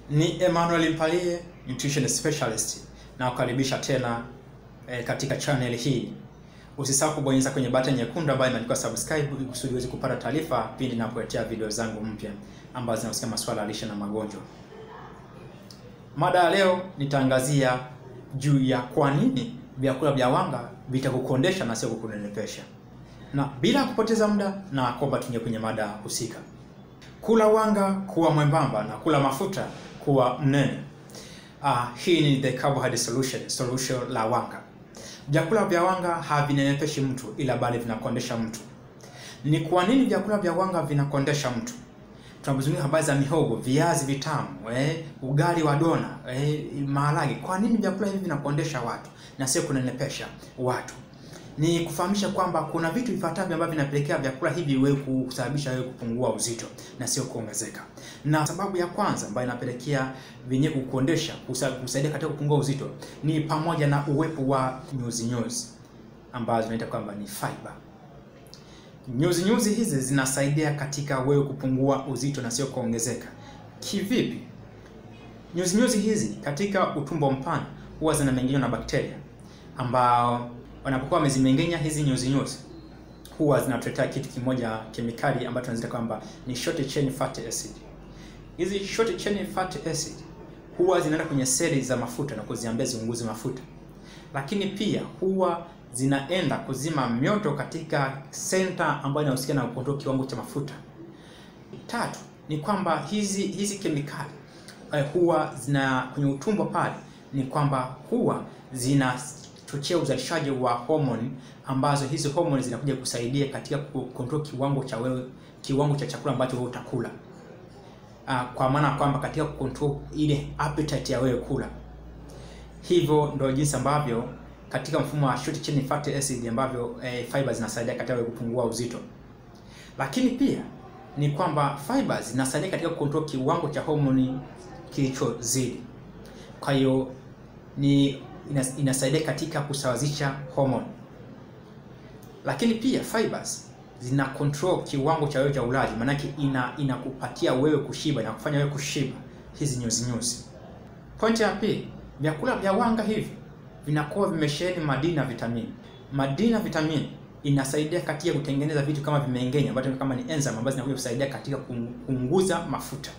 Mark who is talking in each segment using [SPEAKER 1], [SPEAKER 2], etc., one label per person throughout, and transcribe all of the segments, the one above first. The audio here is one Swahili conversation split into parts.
[SPEAKER 1] Ni Emmanuel Mpalie, nutrition specialist, na kukaribisha tena eh, katika channel hii. Usisahau kubonyeza kwenye button nyekundu ambayo imeandikwa subscribe ili kusudi uweze kupata taarifa pindi ninapoletea video zangu mpya ambazo zinahusiana masuala ya lishe na magonjwa. Mada ya leo nitaangazia juu ya kwa nini vyakula vya wanga vitakukondesha na sio kukunenepesha. Na bila kupoteza muda na kwamba tuingie kwenye mada husika. Kula wanga kuwa mwembamba na kula mafuta kuwa mnene. Ah, hii ni the carbohydrate solution, solution la wanga. Vyakula vya wanga havinenepeshi mtu ila bali vinakondesha mtu. Ni kwa nini vyakula vya wanga vinakondesha mtu? Tunapozungumzia habari za mihogo, viazi vitamu, eh, ugali wa dona, eh, maharage. Kwa nini vyakula hivi vinakondesha watu na sio kunenepesha watu? Ni kufahamisha kwamba kuna vitu vifuatavyo ambavyo vinapelekea vyakula hivi wewe kusababisha wewe kupungua uzito na sio kuongezeka. Na sababu ya kwanza ambayo inapelekea vyenyewe kukondesha, kusaidia katika kupungua uzito ni pamoja na uwepo wa nyuzi nyuzi ambazo tunaita kwamba ni fiber. Nyuzi nyuzi hizi zinasaidia katika wewe kupungua uzito na sio kuongezeka. Kivipi? Nyuzi nyuzi hizi katika utumbo mpana huwa zinameng'enywa na bakteria ambao wanapokuwa wamezimengenya hizi nyuzi nyuzi huwa zinatuletea kitu kimoja kemikali ambacho tunaziita kwamba ni short chain fatty acid. Hizi short chain fatty acid huwa zinaenda kwenye seli za mafuta na kuziambia ziunguze mafuta, lakini pia huwa zinaenda kuzima mioto katika center ambayo inahusiana na kuondoa kiwango cha mafuta. Tatu ni kwamba hizi hizi kemikali eh, huwa zina kwenye utumbo pale, ni kwamba huwa zina chochea uzalishaji wa homoni ambazo hizi homoni zinakuja kusaidia katika kukontrol kiwango cha wewe kiwango cha chakula ambacho wewe utakula. Uh, kwa maana kwamba katika kucontrol ile appetite ya wewe kula. Hivyo ndio jinsi ambavyo katika mfumo wa short chain fatty acid ambavyo eh, fibers zinasaidia katika wewe kupungua uzito. Lakini pia ni kwamba fibers zinasaidia katika kucontrol kiwango cha homoni kilichozidi. Kwa hiyo ni inasaidia katika kusawazisha homoni, lakini pia fibers zina control kiwango cha wewe cha ulaji, maanake ina inakupatia wewe kushiba na kufanya wewe kushiba hizi nyuzi nyuzi. Pointi ya pili, vyakula vya wanga hivi vinakuwa vimesheheni madini na vitamini. Madini na vitamini inasaidia katika kutengeneza vitu kama vimengenya, ambazo kama ni enzyme ambazo zinakuja kusaidia katika kupunguza mafuta.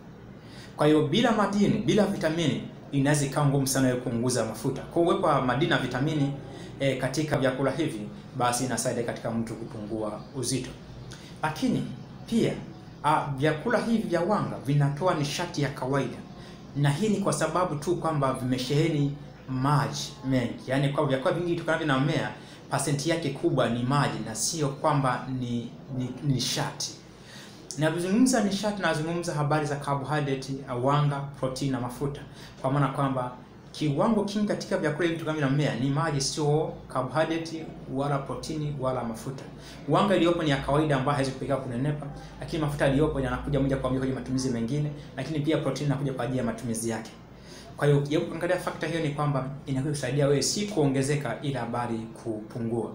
[SPEAKER 1] Kwa hiyo bila madini, bila vitamini inaweza ikawa ngumu sana wewe kupunguza mafuta. Kwa uwepo wa madini na vitamini e, katika vyakula hivi basi inasaidia katika mtu kupungua uzito. Lakini pia a, vyakula hivi vya wanga vinatoa nishati ya kawaida, na hii ni kwa sababu tu kwamba vimesheheni maji mengi, yaani kwa vyakula vingi vitokanavyo na mmea pasenti yake kubwa ni maji na sio kwamba ni nishati ni Ninapozungumza nishati nazungumza habari za carbohydrate, wanga, protein na mafuta, kwa maana kwamba kiwango kingi katika vyakula hivi kama mmea ni maji, sio carbohydrate wala protini wala mafuta. Wanga iliyopo ni ya kawaida ambayo haiwezi kupelekea kunenepa, lakini mafuta yaliyopo yanakuja moja kwa moja kwenye matumizi mengine, lakini pia protein inakuja kwa ajili ya matumizi yake. Kwa hiyo ukijaribu kuangalia fakta hiyo, ni kwamba inakuwa kusaidia wewe si kuongezeka, ila bali kupungua.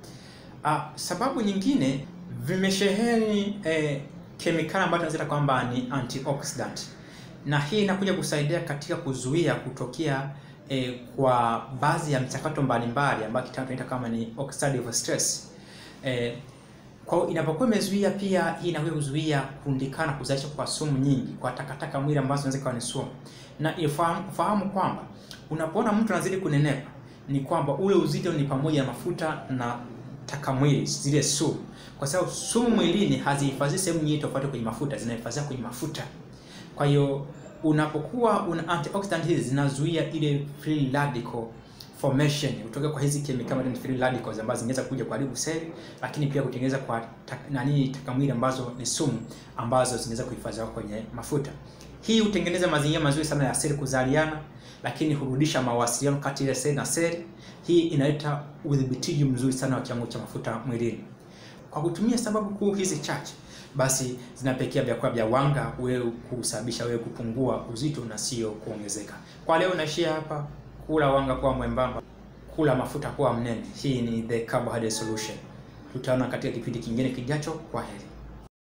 [SPEAKER 1] Ah, sababu nyingine vimesheheni eh, kemikali ambayo tunasema kwamba ni antioxidant, na hii inakuja kusaidia katika kuzuia kutokea eh, kwa baadhi ya mchakato mbalimbali ambayo kitaalamu tunaita kama ni oxidative stress. Eh, kwa inapokuwa imezuia, pia hii inakuja kuzuia kurundikana, kuzalisha kwa sumu nyingi kwa takataka mwili ambazo zinaweza kuwa ni sumu, na ifahamu kwamba unapoona mtu anazidi kunenepa ni kwamba ule uzito ni pamoja na mafuta na taka mwili, zile sumu kwa sababu sumu mwilini hazihifadhi sehemu nyingi tofauti kwenye mafuta, zinahifadhiwa kwenye mafuta. Kwa hiyo unapokuwa una antioxidant hizi zinazuia ile free radical formation kutoka kwa hizi kemikali ni free radicals ambazo zinaweza kuja kuharibu seli, lakini pia kutengeneza kwa ta, nani takamwili ambazo ni sumu ambazo zinaweza kuhifadhiwa kwenye mafuta. Hii hutengeneza mazingira mazuri sana ya seli kuzaliana, lakini hurudisha mawasiliano kati ya seli na seli. Hii inaleta udhibitiji mzuri sana wa kiwango cha mafuta mwilini. Kwa kutumia sababu kuu hizi chache, basi zinapelekea vyakula vya wanga wewe kusababisha wewe kupungua uzito na sio kuongezeka. Kwa leo naishia hapa. Kula wanga kuwa mwembamba, kula mafuta kuwa mnene. Hii ni the carbohydrate solution. Tutaona katika kipindi kingine kijacho. Kwa heri.